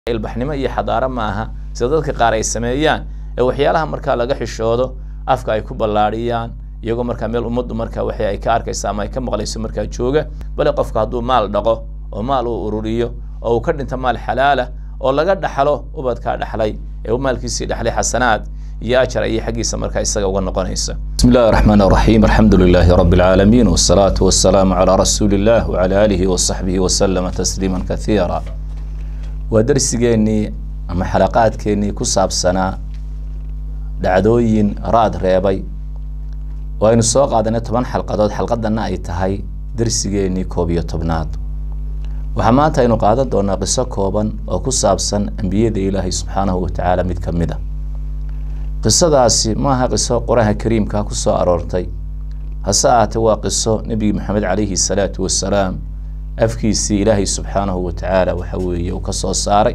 ilbaxnimo iyo xadaaro ma aha sida dadka qaar ay sameeyaan ee waxyaalaha markaa laga xishoodo afka ay ku ballaadhiyaan iyagoo markaa meel ummaddu markaa waxa ay ka arkaysa ama ay ka maqlayso markaa jooga bale qofka hadduu maal dhaqo oo maal uu ururiyo oo uu ka dhinto maal xalaala oo laga dhaxlo ubadkaa dhaxlay ee maalkiisii dhaxlay xasanaad iyo ajar ayay xaggiisa markaa isaga uga noqonaysa bismi illahi الرحمن الرحيم الحمد لله رب العالمين والصلاة والسلام على رسول الله وعلى آله وصحبه وسلم تسليما كثيرا waa darsigeenii ama xalaqaadkeenii ku saabsanaa dhacdooyin raad reebay oo aynu soo qaadanay toban xalqadood xalqadanna ay tahay darsigeenii koob iyo tobnaad waxaa maanta aynu qaadan doonaa qiso kooban oo ku saabsan ambiyada ilaahay subxaanahu watacaala mid ka mid a qisadaasi maaha qiso qur-aanka kariimka ku soo aroortay hase ahaatee waa qiso nebigi maxamed calayhi salaatu wasalaam afkiisii ilaahay subxaanahu watacaala waxa weeye uu ka soo saaray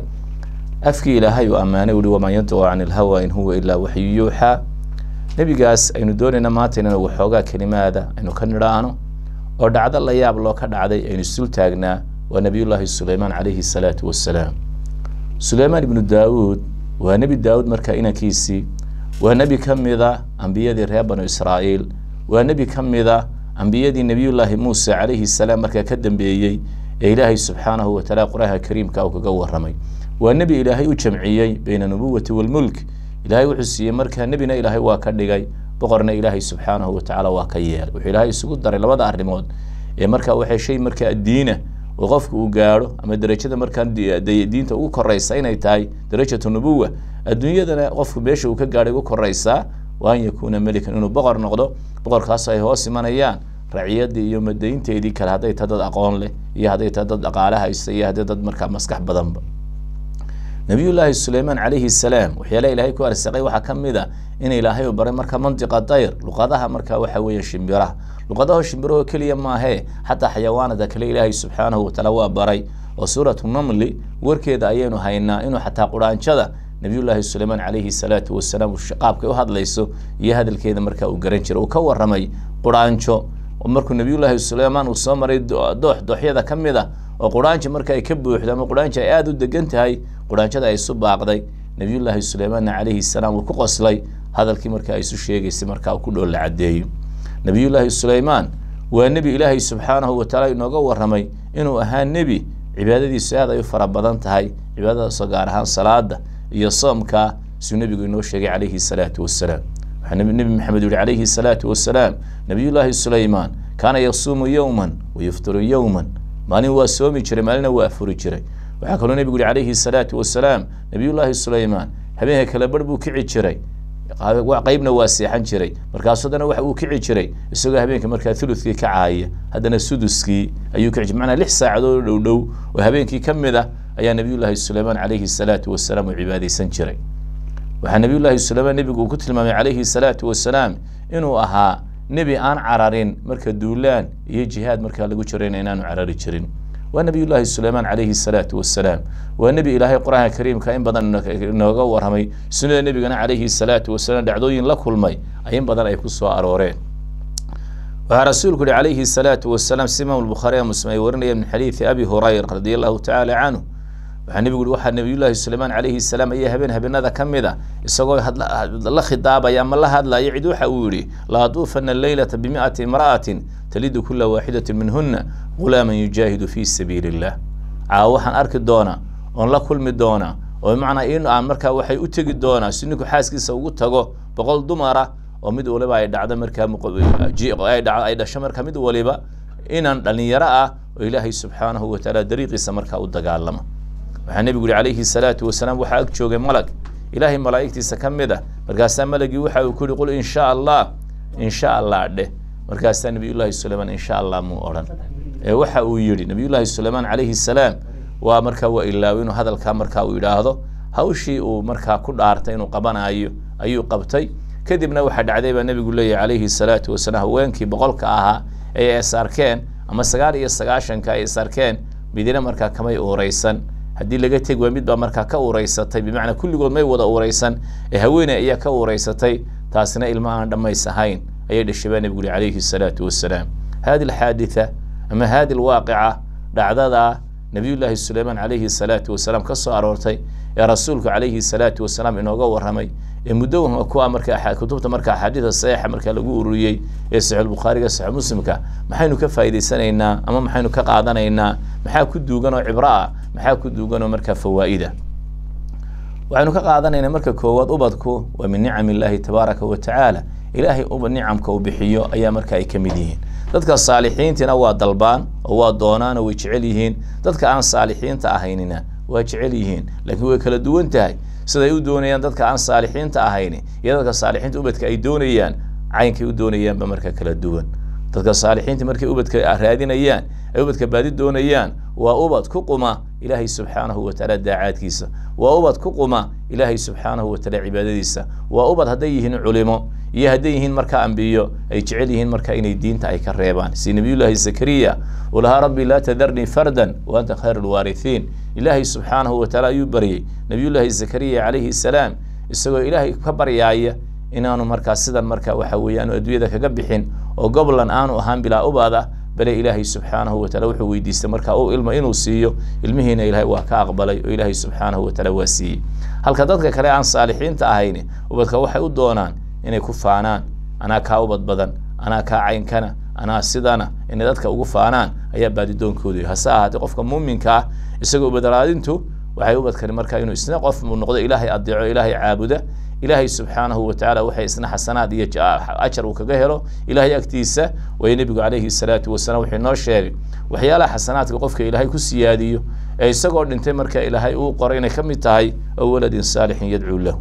afkii ilaahay uu ammaanay uhi wamaa yantiqu can ilhawa in huwa ilaa waxyu yuuxaa nebigaas aynu doonayna maanta inaynu waxoogaa kelimaada aynu ka nidhaahno oo dhacdo la yaab loo ka dhacday aynu isul taagnaa waa nebiyullaahi suleymaan calayhi salaatu wassalaam suleymaan ibnu daawuud waa nebi daawuud markaa inankiisii waa nebi ka mida ambiyadii reer banu israa'iil waa nebi ka mida ambiyadii nebiyullaahi muuse calayhi salaam markaa ka dambeeyey ee ilaahay subxaanahu watacaala qur-aanka kariimka uu kaga warramay waa nebi ilaahay u jamciyey bayna nubuwati walmulk ilaahay wuxuu siiyey markaa nebina ilaahay waa ka dhigay boqorna ilaahay subxaanahu watacaala waa ka yeelay wuxuu ilaahay isugu daray labada arrimood ee markaa waxay shay markaa diina oo qofka uu gaadho ama derajada markaa diinta ugu koraysa inay tahay darajatu nubuwa adduunyadana qofku meesha uu ka gaadhay ugu koraysaa wa an yakuuna melikan inuu boqor noqdo boqorkaasoo ay hoos imanayaan raciyadii iyo madaynteedii kale hadday tahay dad aqoon leh iyo hadday tahay dad dhaqaale haysta iyo hadday dad markaa maskax badanba nabiyullaahi suleymaan calayhi salaam waxyaalaha ilaahay ku arsaqay waxaa ka mid a in ilaahay uu baray marka mantiqa dayr luqadaha markaa waxa weeye shimbiraha luqadaho shimbiraho keliya maahee xataa xayawaanada kale ilaahay subxaanahu watacaala waa baray oo suuratu namli warkeeda ayaynu haynaa inuu xataa quraanjada nabiyullaahi suleymaan calayhi salaatu wasalaam qaabkay u hadlayso iyo hadalkeeda markaa uu garan jiray uu ka warramay quraanjo markuu nabiyullaahi suleymaan uu soo maray doox dooxyada ka mid a oo quraanji marka ay ka buuxdo ama quraanji ay aada u degan tahay quraanjada ay isu baaqday nabiyullaahi suleymaanna calayhi salaam uu ku qoslay hadalkii marka ay isu sheegaysay markaa uu ku dhool la caddeeyo nabiyullaahi suleymaan waa nebi ilaahay subxaanahu watacaala inooga warramay inuu ahaa nebi cibaadadiisu aad ay u fara badan tahay cibaadadaasoo gaar ahaan salaada iyo soomkaa suu nebigu inoo sheegay calayhi salaatu wassalaam waxaa nebi maxamed yihi calayhi salaatu wassalaam nabiyullaahi suleymaan kaana yasuumu yowman wayuftiru yowman maalin waa soomi jiray maalina waa afuri jiray waxaa kaloo nebigu yihi calayhi salaatu wasalaam nabiyullaahi suleymaan habeenka kale barh buu kici jiray qeybna waa seexan jiray markaasu haddana waxa uu kici jiray isagoo habeenka markaa thuluthkii ka caaya haddana suduskii ayuu kici jiray macnaa lix saacadood dhow dhow oo habeenkii ka mid ah ayaa nabiyullaahi suleymaan calayhi salaatu wasalaam uu cibaadaysan jiray waxaa nabiyullaahi suleymaan nebigu uu ku tilmaamay calayhi salaatu wasalaam inuu ahaa nebi aan cararin marka duulaan iyo jihaad markaa lagu jirayna inaanu carari jirin waa nabiyullaahi suleymaan calayhi salaatu wasalaam waa nebi ilaahay qur-aanka kariimka in badan inooga warramay sunnada nebigana calayhi salaatu wasalaam dhacdooyin la kulmay in badan ay ku soo arooreen waxaa rasuulku yihi calayhi salaatu wasalaam si imaam albukhaari muslim ay warinaya min xadiidi abi hurayra radi allahu tacaala canhu waxaa nebigu yihi waxaa nabiyullaahi suleymaan calayhi salaam ayaa habeen habeenada ka mid a isagoo la khidaabaya ama la hadlaya cid waxa uu yihi la aduufana leylata bimi'ati imra'atin talidu kula waaxidatin minhuna gulaaman yujaahidu fii sabiili illah caawa waxaan arki doonaa oon la kulmi doonaa oo bimacnaa in aan markaa waxay u tegi doonaa si ninku xaaskiisa ugu tago boqol dumara oo mid waliba ay dhacdo markaa ay dhasho markaa mid waliba inaan dhalinyaro ah oo ilaahay subxaanahu watacaala dariiqiisa markaa u dagaalama waxaa nebigu yihi calayhi salaatu wasalaam waxaa ag joogay malag ilaahay malaa'igtiisa ka mid a markaasaa malagii waxa uu ku yihi qul insha allah insha allah dheh markaasaa nabiyullaahi suleymaan insha allah muu odhan ee waxa uu yidhi nabiyullaahi suleymaan calayhi salaam waa markaa waa ilaawi inuu hadalkaa markaa uu yidhaahdo hawshii uu markaa ku dhaartay inuu qabanayo ayuu qabtay kadibna waxaa dhacday baa nebigu leeyahy calayhi salaatu wasalaam haweenkii boqolka ahaa ee is arkeen ama sagaal iyo sagaashanka ay is arkeen midina markaa kamay uuraysan haddii laga tegi waa mid baa markaa ka uuraysatay bimacnaa kulligood may wada uuraysan ee haweeney ayaa ka uuraysatay taasina ilma aan dhammays ahayn ayay dhashay baa nebigu yihi calayhi salaatu wasalaam hadi alxaaditha ama hadi alwaaqica dhacdada nabiyullaahi suleymaan calayhi salaatu wasalaam ka soo aroortay ee rasuulku calayhi salaatu wasalaam inooga warramay ee muddo kuwa marka kutubta marka axaadiida saxiixa marka lagu ururiyey ee saxiixulbukhaariga saxiix muslimka maxaynu ka faa'idaysanaynaa ama maxaynu ka qaadanaynaa maxaa ku duugan oo cibro ah maxaa ku duugan oo markaa fawaa'ida waxaynu ka qaadanaynaa marka koowaad ubadku waa min nicam illaahi tabaaraka wa tacaala ilaahay uba nicamka uu bixiyo ayaa marka ay ka mid yihiin dadka saalixiintina waa dalbaan oo waa doonaan oo way jecel yihiin dadka aan saalixiinta ahaynina waa jecel yihiin laakiin way kala duwan tahay siday u doonayaan dadka aan saalixiinta ahayni iyo dadka saalixiinta ubadka ay doonayaan caynkay u doonayaanba marka kala duwan dadka saalixiinta markay ubadka raadinayaan ay ubadka baadi doonayaan waa ubad ku quma ilaahay subxaanahu watacaala daacaadkiisa waa ubad ku quma ilaahay subxaanahu watacaala cibaadadiisa waa ubad hadday yihiin culimo iyo hadday yihiin marka ambiyo ay jecel yihiin marka inay diinta ay ka reebaan si nabiyullaahi zakariya uu lahaa rabbi laa tadarnii fardan wa anta khayr lwaarihiin ilaahay subxaanahu watacaala ayuu baryey nabiyullaahi zakariya calayhi salaam isagoo ilaahay ka baryaaya inaanu markaa sidan marka waxa weeye aanu adduunyada kaga bixin oo goblan aanu ahaan bilaa ubaada bale ilaahay subxaanahu wataala wuxuu weydiistay marka uu ilmo inuu siiyo ilmihiina ilaahay waa ka aqbalay oo ilaahay subxaanahu wataala waa siiyey halka dadka kale aan saalixiinta ahayn ubadka waxay u doonaan inay ku faanaan anaa kaa ubad badan anaa kaa caynkana anaa sidana inay dadka ugu faanaan ayaa baadidoonkoodu hase ahaatee qofka muuminka ah isagoo ubadaraadintu waxay ubadkani marka inuu isna qof uu noqdo ilaahay adeeco ilaahay caabuda ilaahay subxaanahu watacaala waxay isna xasanaad iyo ajar uu kaga helo ilaahay agtiisa waayo nebigu calayhi salaatu wasalaam wuxuu inoo sheegay waxyaalaha xasanaadka qofka ilaahay ku siyaadiyo ee isagoo dhintay marka ilaahay uu qoray inay ka mid tahay oo waladin saalixin yadcuu lahu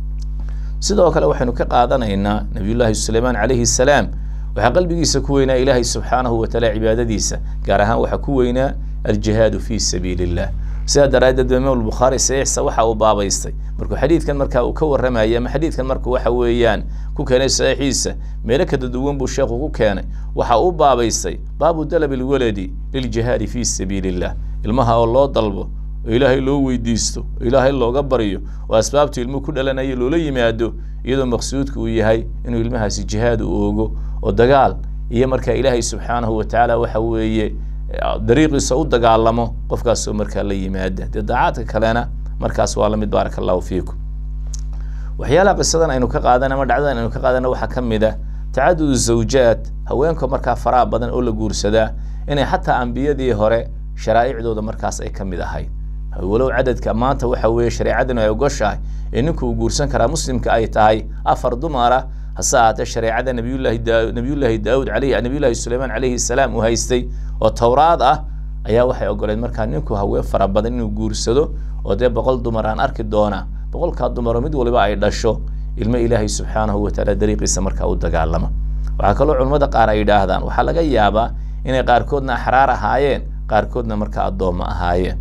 sidoo kale waxaynu ka qaadanaynaa nabiyullaahi suleymaan calayhi salaam waxaa qalbigiisa ku weynaa ilaahay subxaanahu watacaala cibaadadiisa gaar ahaan waxaa ku weynaa aljihaadu fii sabiili illah sidaa daraaddeed imaam bukhaari saxiixsa waxa uu baabaystay markuu xadiidkan marka uu ka warramayay ama xadiidkan markuu waxa weeyaan ku keenay saxiixiisa meelo kada duwan buu sheekhu ku keenay waxa uu baabaystay baabu dalab ilwaladi liljihaadi fii sabiili illah ilmaha oo loo dalbo oo ilaahay loo weydiisto oo ilaahay looga baryo oo asbaabtu ilmuhu ku dhalanayo loola yimaado iyadoo maqsuudka uu yahay inuu ilmahaasi jihaad u oogo oo dagaal iyo marka ilaahay subxaanahu watacaala waxa weeye dariiqiisa u dagaalamo qofkaasoo markaa la yimaada dee daacaadka kalena markaas waa lamid baaraka allahu fiikum waxyaalaha qisadan aynu ka qaadan ama dhacdadan aynu ka qaadana waxaa ka mid ah tacadud zawjaad haweenka markaa faraha badan oo la guursadaa inay xataa ambiyadii hore sharaa'icdooda markaas ay ka mid ahayd walow cadadka maanta waxa weeye shareecadanu ay ogoshahay ee ninku uu guursan karaa muslimka ay tahay afar dumara hase ahaatee shareecada nabiyullahi da nabiyullaahi daawud alayhi nabiyullahi suleymaan calayhi salaam uu haystay oo towraad ah ayaa waxay ogoleed markaa ninku haween fara badan inuu guursado oo dee boqol dumar aan arki doona boqolkaa dumaro mid waliba ay dhasho ilmo ilaahay subxaanahu watacaala dariiqiisa markaa u dagaalama waxaa kaloo culimmada qaar ay yidhaahdaan waxaa laga yaabaa inay qaarkoodna axraar ahaayeen qaarkoodna markaa addoommo ahaayeen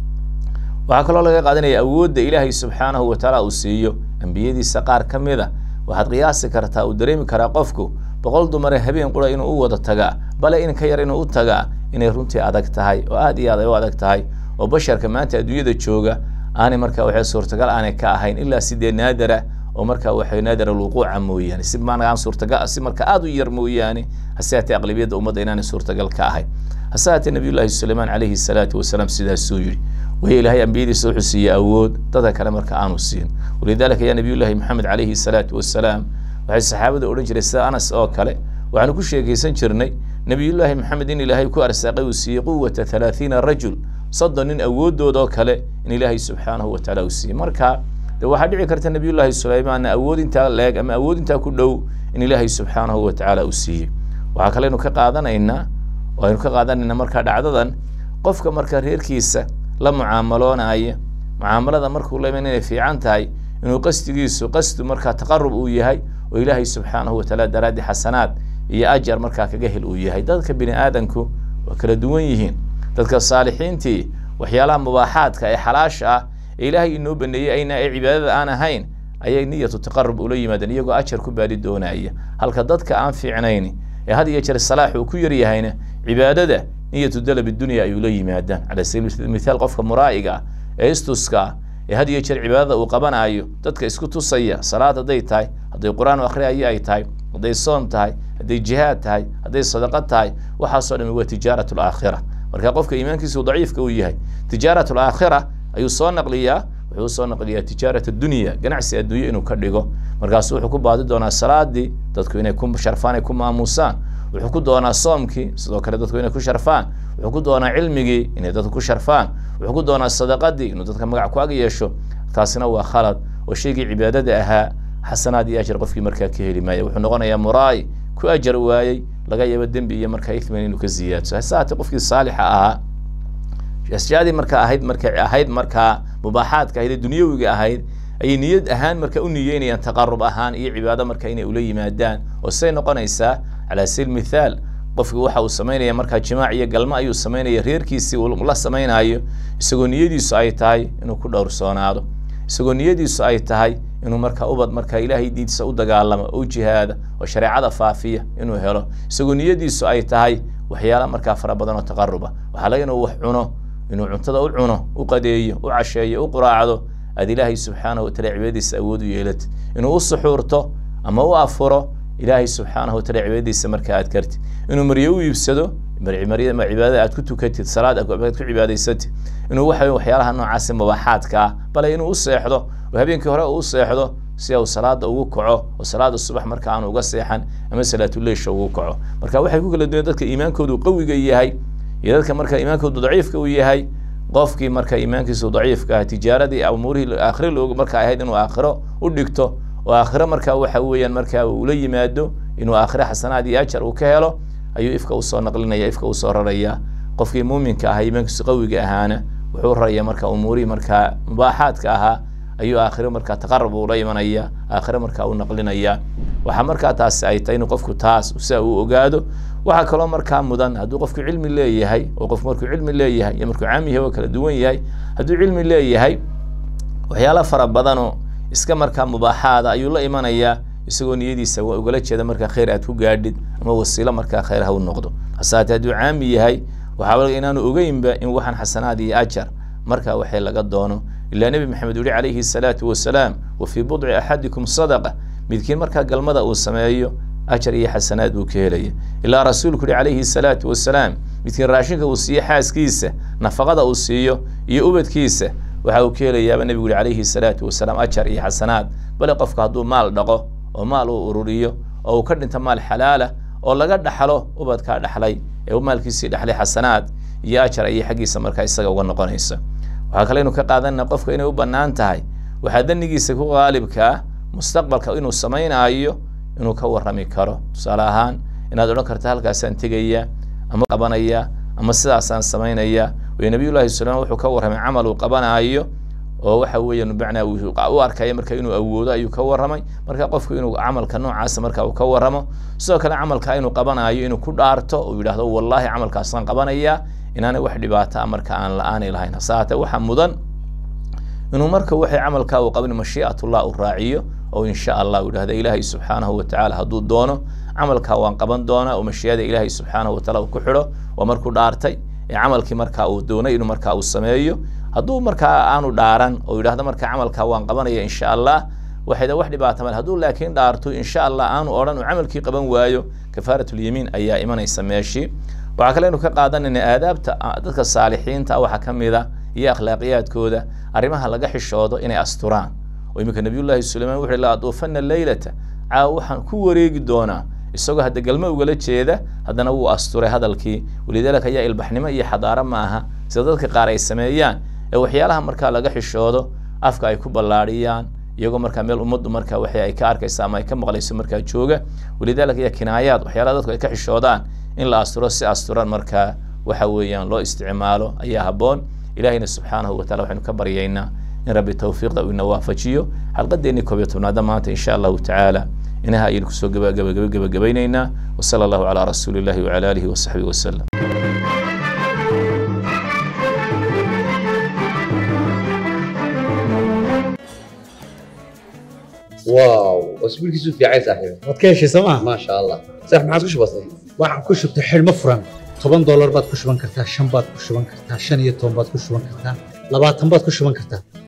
waxaa kaloo laga qaadanaya awoodda ilaahay subxaanahu watacaala uu siiyo ambiyadiisa qaar ka mid a waxaad qiyaasi kartaa uu dareemi karaa qofku boqol dumare habeen qura inuu u wada tagaa bale in ka yar inuu u tagaa inay runtii adag tahay oo aad iyo aad ay u adag tahay oo basharka maanta adduunyada jooga aanay marka waxay suurtagal aanay ka ahayn ilaa sidee naadara oo marka waxay naadara alwuquuca mooyaane si maaan suurtagal si marka aad u yar mooyaane hase haatee aqlabiyadda ummadda inaanay suurtagal ka ahayn hase haatee nabiyullaahi suleymaan calayhi salaatu wasalaam sidaasuu yidhi waya ilaahay ambiyadiisa wuxuu siiyey awood dadka kale marka aanu siin walidaalika yaa nabiyullaahi maxamed calayhi salaatu wasalaam waxay saxaabada odhan jiray sida anas oo kale waxaanu ku sheekaysan jirnay nabiyullaahi maxamed in ilaahay ku arsaaqay uu siiyey quwata halaathiina rajul soddon nin awooddood oo kale in ilaahay subxaanahu watacaala uu siiyey marka de waxaa dhici karta nabiyullaahi suleymaanna awood intaa leeg ama awood intaa ku dhow in ilaahay subxaanahu watacaala uu siiyey waxaa kaleynu ka qaadanaynaa oo aynu ka qaadanaynaa marka dhacdadan qofka marka reerkiisa la mucaamaloonaya mucaamalada markuu la iman inay fiican tahay inuu qasdigiisu qasdu markaa taqarub uu yahay oo ilaahay subxaanahu watacaala daraaddi xasanaad iyo ajar markaa kaga hel uu yahay dadka bini aadanku waa kala duwan yihiin dadka saalixiintii waxyaalaha mubaaxaadka ee xalaasha ah ee ilaahay inoo baneeyey ayna ee cibaadada aan ahayn ayay niyatu taqarub ula yimaadeen iyagoo ajar ku baadi doonaya halka dadka aan fiicnayn ee had iyo jeer salaax uu ku yaryahayna cibaadada niyatu dalab dunya ay ula yimaadaan cala sabiil mithaal qofka muraa'iga ah ee istuska ah ee had iyo jeer cibaadada uu qabanayo dadka isku tusaya salaad hadday tahay hadday qur-aan akhriyayo ay tahay hadday soon tahay hadday jihaad tahay hadday sadaqo tahay waxaasoo dhami waa tijaarat alaakhira marka qofka iimaankiisu daciifka uu yahay tijaarat alaakhira ayuu soo naqliyaa wuxuu soo naqliyaa tijaarat addunya ganacsi adduunye inuu ka dhigo markaasu wuxuu ku baadi doonaa salaadii dadku inay ku sharfaan ay ku maamuusaan wuxuu ku doonaa soomkii sidoo kale dadku inay ku sharfaan wuxuu ku doonaa cilmigii inay dadku ku sharfaan wuxuu ku doonaa sadaqadii inuu dadka magac ku ag yeesho taasina waa khalad oo shaygii cibaadada ahaa xasanaad iyo ajar qofkii markaa ka heli maaya wuxuu noqonayaa muraay ku ajar waayey laga yaabo dembi iyo markaa ithman inuu ka ziyaadso hase haatee qofkii saalixa ahaa ashyaadii markaa ahayd marka ahayd markaa mubaaxaadka ahayd ee dunyawiga ahayd ayay niyad ahaan marka u niyeynayaan taqarub ahaan iyo cibaado marka inay ula yimaadaan oo siday noqonaysaa calaa sabiil mithaal qofki waxa uu samaynaya markaa jimaac iyo galmo ayuu samaynaya reerkiisii uu la samaynayo isagoo niyadiisu ay tahay inuu ku dhowrsoonaado isagoo niyadiisu ay tahay inuu markaa ubad markaa ilaahay diintiisa u dagaalamo oo jihaada oo shareecada faafiya inuu helo isagoo niyadiisu ay tahay waxyaala markaa fara badan oo taqaruba waxaa laga inuu wax cuno inuu cuntada u cuno u qadeeyo u casheeyo u quraacdo aad ilaahay subxaanahu wataala cibaadadiisa awood u yeelati inuu u suxuurto ama u afuro ilaahay subxaanahu wataala cibaadadiisa marka aad kartid inuu maryo u iibsado cibaadada aad ku tukatid salaad aad ku cibaadaysatid inuu waxa waxyaalaha noocaasi mubaaxaadka ah bale inuu u seexdo oo habeenkii hore uu u seexdo si uu salaada ugu kaco oo salaada subax marka aanu uga seexan ama salaatuleysha ugu kaco marka waxay ku kala duwan dadka iimaankoodu qawiga yahay iyo dadka marka iimaankoodu daciifka uu yahay qofkii marka iimaankiisu daciifka ah tijaaradii umuurihii aakhire loogu marka ahayd inuu aakhiro u dhigto oo aakhiro marka waxa weeyaan marka ula yimaado inuu aakhire xasanaad iyo ajar uu ka helo ayuu ifka usoo naqlinaya ifka usoo raraya qofkii muuminka ahaa iimaankiisu qawiga ahaana wuxuu raraya marka umuurihii marka mubaaxaadka ahaa ayuu aakhiro marka taqarub ula imanaya aakhiro marka u naqlinaya waxaa markaa taasi ay tahay inuu qofku taas sia uu ogaado waxaa kaloo markaa mudan hadduu qofku cilmi leeyahay oo qofku markuu cilmi leeyahay iyo markuu caam yahay oo kala duwan yahay hadduu cilmi leeyahay waxyaala fara badanoo iska markaa mubaaxaada ayuu la imanayaa isagoo niyadiisa waa ugala jeeda markaa khayr aad ku gaadhid ama wasiilo markaa khayr ha u noqdo hase haatee hadduu caami yahay waxaa laga inaanu ogeynba in waxaan xasanaad iyo ajar markaa waxay laga doono ilaa nebi maxamed uhi calayhi salaatu wasalaam wa fii budci axadikum sadaqa midkiin markaa galmada uu sameeyo ajar iyo xasanaad buu ka helaya ilaa rasuulku uhi calayhi salaatu wasalaam midkiin raashinka uu siiyo xaaskiisa nafaqada uu siiyo iyo ubadkiisa waxa uu ka helayaaba nebigu uhi calayhi salaatu wasalaam ajar iyo xasanaad bale qofka hadduu maal dhaqo oo maal uu ururiyo oo uu ka dhinto maal xalaala oo laga dhaxlo ubadkaa dhaxlay ee maalkiisii dhaxlay xasanaad iyo ajar ayay xaggiisa markaa isaga uga noqonaysa waxaa kale inu ka qaadanana qofka inay u bannaan tahay waxaa danigiisa ku qaalibkaa mustaqbalka inuu samaynaayo inuu ka warrami karo tusaale ahaan inaad odhan karta halkaasaan tegaya ama qabanaya ama sidaasaan samaynaya way nabiyullahi sulaim wuxuu ka warramay camal uu qabanaayo oo waxa weeyaan bacnaa u arkaya marka inuu awoodo ayuu ka warramay marka qofku inuu camalka noocaasa marka uu ka warramo sidoo kale camalka inuu qabanaayo inuu ku dhaarto uu yidhahdo wallahi camalkaasaan qabanaya inaanay wax dhibaata a marka aan la-aanay lahayn hase haatee waxaa mudan inuu marka waxay camalkaa uu qabin mashii'atullah uu raaciyo oo insha allah uu yidhahda ilaahay subxaanahu watacaala hadduu doono camalkaa waan qaban doonaa oo mashii'ada ilaahay subxaanahu wataala uu ku xidho waa markuu dhaartay ee camalkii markaa uu doonay inuu markaa uu sameeyo hadduu markaa aanu dhaaran oo yidhahdo marka camalkaa waan qabanaya insha allah waxayda wax dhibaata male hadduu laakiin dhaarto insha allah aanu odhan uu camalkii qaban waayo kafaaratulyamiin ayaa imanaysa meeshii waxaa kale inu ka qaadanayna aadaabta dadka saalixiinta waxaa ka mida iyo akhlaaqiyaadkooda arrimaha laga xishoodo inay asturaan oo iminka nabiyullahi sulaymaan wuxu la aduufana leylata caawa waxaan ku wareegi doonaa isagoo hadda galmo ugala jeeda haddana wuu asturay hadalkii walidaalika ayaa ilbaxnimo iyo xadaaro ma aha sida dadka qaar ay sameeyaan ee waxyaalaha markaa laga xishoodo afka ay ku ballaadhiyaan iyagoo markaa meel ummaddu markaa waxa ay ka arkaysa ama ay ka maqlayso markaa jooga walidaalika iyo kinaayaad waxyaalaha dadku ay ka xishoodaan in la asturo si asturan markaa waxa weeyaan loo isticmaalo ayaa habboon ilahayna subxaanahu watacala waxaynu ka baryaynaa in rabbi tawfiiqda uu ina waafajiyo xalqadeennii koob iyo tobnaada maanta insha allahu tacaala inaha ayaynu kusoo gabagabaynaynaa wasala allahu calaa rasuuli illahi wacala aalihi wasaxbihi wasalam واو اسبوعك في عايز صاحبي waad ka heshay sooma ما شاء الله صح ما عاد بسيط waxaan ku shubtay xidhmo furan toban doolar baad ku shuban kartaa shan baad ku shuban kartaa shan iyo toban baad ku shuban kartaa labaatan baad ku shuban kartaa